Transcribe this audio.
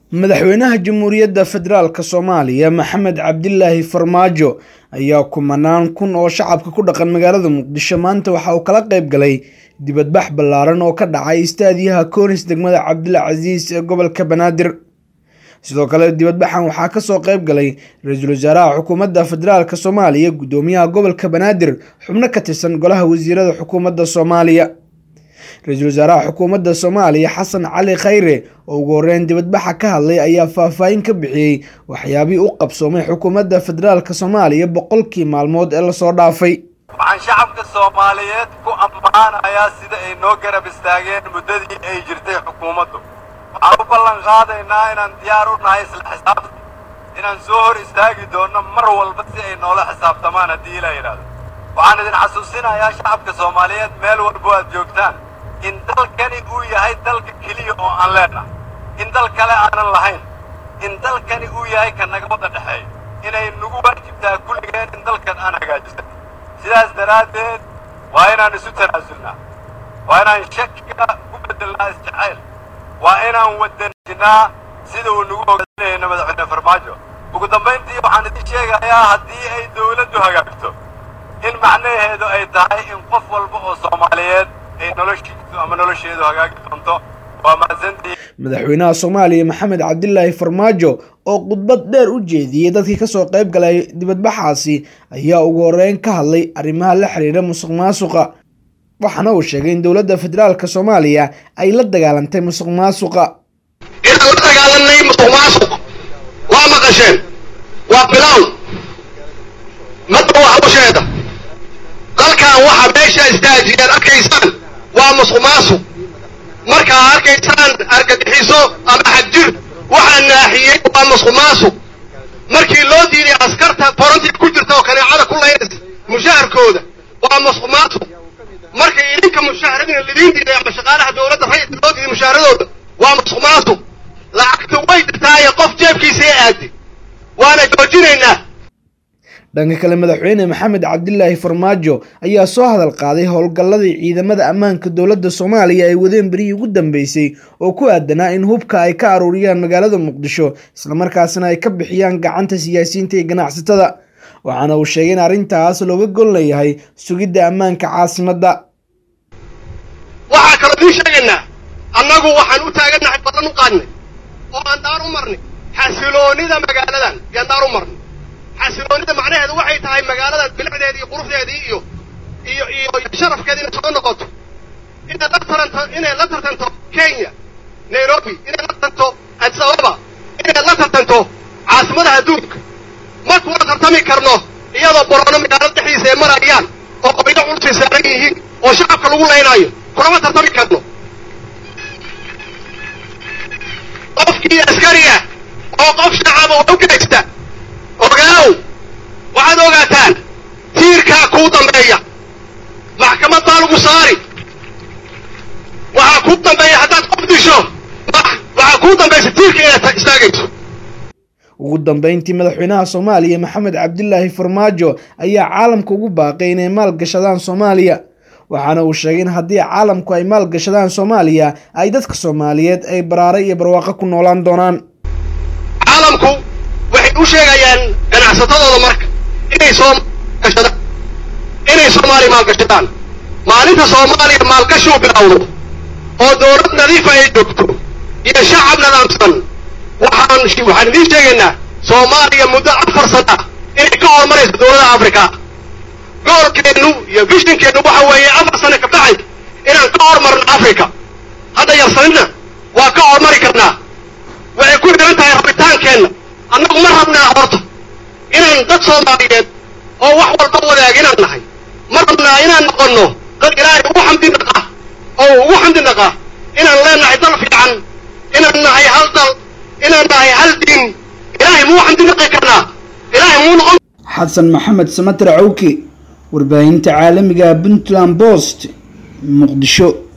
madaxweynaha jamhuuriyadda federaalk soomaaliya maxamed cabdilaahi farmaajo ayaa kumanaan kun oo shacabka ku dhaqan magaalada muqdisho maanta waxa uu kala qayb galay dibadbax ballaaran oo ka dhacay istaadiyaha koonis degmada cabdilcasiis ee gobolka banaadir sidoo kale dibadbaxan waxaa kasoo qayb galay ra-iisul wasaaraha xukuumadda federaalk soomaaliya guddoomiyaha gobolka banaadir xubno ka tirsan golaha wasiirada xukuumadda soomaaliya ra-iisul wasaaraha xukuumadda soomaaliya xasan cali khayre oo ugu horeyn dibadbaxa ka hadlay ayaa faahfaahin ka bixiyey waxyaabihii u qabsoomay xukuumadda federaalk soomaaliya boqolkii maalmood ee lasoo dhaafay waxaan shacabka soomaaliyeed ku ammaanayaa sida ay noo garab istaageen muddadii ay jirtay xukuumaddu waxaan u ballan qaadaynaa inaan diyaar u nahay isla xisaabta inaan soo hor istaagi doonno mar walba si ay noola xisaabtamaan haddii ila yidhaahdo waxaan idin xasuusinayaa shacabka soomaaliyeed meel walbo aad joogtaan in dalkani uu yahay dalka keliya oo aan leennahay in dal kale aanan lahayn in dalkani uu yahay ka naga wadda dhexeeya inay nagu waajibtaa kulligeen in dalkan aan hagaajisan sidaas daraaddeed waa inaan isu tanaasulnaa waa inaan shakiga ku beddelnaa isjacayl waa inaan waddanjinaa sida uu nagu hogaaminayna madaxweyne farmaajo ugu dambayntii waxaan idin sheegayaa haddii ay dawladdu hagaagto in macnaheedu ay tahay in qof walba oo soomaaliyeed ay noloshiisu ama nolosheedu hagaagi doonto waa mahadsantii madaxweynaha soomaaliya maxamed cabdilaahi farmaajo oo khudbad dheer u jeediyey dadkii kasoo qayb galay dibadbaxaasi ayaa ugu horeyn ka hadlay arrimaha la xiriira musuq maasuqa waxaana uu sheegay in dowladda federaalk soomaaliya ay la dagaalantay musuq maasuqa inaan la dagaalanay musuq maasuq waa maqasheen waa bilown madda waa hawsheeda dalkan waxa meesha istaajiyeen arkaysaan waa musuq maasuq markaa arkaysaan argagixiso ama xagjir waxaa naaxiyey waa musuq maasuq markii loo diiday askarta forantii ku jirta oo kaneecada ku laynaysa mushaharkooda waa musuq maasuq markay idinka mushaharadina lidiin diiday ama shaqaalaha dowladda rayidka loo diiday mushaaharadooda waa musuq maasuq lacagta way jirtaaye qof jeebkiisa ee aaday waana joojinaynaa dhanka kale madaxweyne maxamed cabdilaahi farmaajo ayaa soo hadal qaaday howlgalladii ciidamada ammaanka dowladda soomaaliya ay wadeen berihii ugu dambeysay oo ku aadanaa in hubka ay ka aruuriyaan magaalada muqdisho islamarkaasina ay ka bixiyaan gacanta siyaasiyiinta iyo ganacsatada waxaana uu sheegay in arrintaas looga gol leeyahay sugidda ammaanka caasimadda waxaa kaloo idiin sheegaynaa annagu waxaan u taagannahay badan u qaadnay oo aan daar u marnay xasiloonida magaaladan yaan daar u marnay xasiloonida macnaheedu waxay tahay magaaladan bilicdeedii iyo quruxdeedii iyo iyo iyo sharafkeeda inay soo noqoto inay la taranto inay la tartanto kenya nairobi inay la tartanto addis ababa inay la tartanto caasimadaha adduunka ma kuma tartami karno iyadoo boroono magaalada dhexdiisa ay marayaan oo qobiyo culsay saaran yihiin oo shacabka lagu laynaayo kulama tartami karno qofkii askariga oo qof shacaba oo u geysta ogaaw waxaad ogaataan tiirkaa kuu dambeeya maxkamad baa lagu saari waxaa kuu dambeeya haddaad qof disho waxaa kuu dambaysa tiirka inaad istaagayso ugu dambeyntii madaxweynaha soomaaliya maxamed cabdilaahi farmaajo ayaa caalamka ugu baaqay inay maalgashadaan soomaaliya waxaana uu sheegay in haddii caalamku ay maalgashadaan soomaaliya ay dadka soomaaliyeed ay baraare iyo barwaaqo ku noolaan doonaan caalamku waxay u sheegayaan ganacsatadooda marka inay soomaalgashadaan inay soomaaliya maalgashadaan maalinta soomaaliya maalgashiu bilowdo oo dowlad nadiifa ay joogto iyo shacab nadaamsan waxaan waxaan idiin sheegaynaa soomaaliya muddo afar sana inay ka horumarayso dowladaha afrika goolkeennu iyo vishinkeennu waxa weeye afar sane ka dhacay inaan ka horumarno afrika hadda yarsanina waa ka horumari karnaa waxay ku xidhan tahay rabitaankeenna annagu ma rabnaa horta inaan dad soomaaliyeed oo wax walba wadaag inaan nahay ma rabnaa inaan noqonno dad ilaahay ugu xamdi naqa oo ugu xamdi naqa inaan leenahay dal fiican inaan nahay hal dal inaan nahay hal diin ilaahay muu xamdi naqi karnaa ilaahay muu noqon xasan maxamed samater cawki warbaahinta caalamiga puntland post muqdisho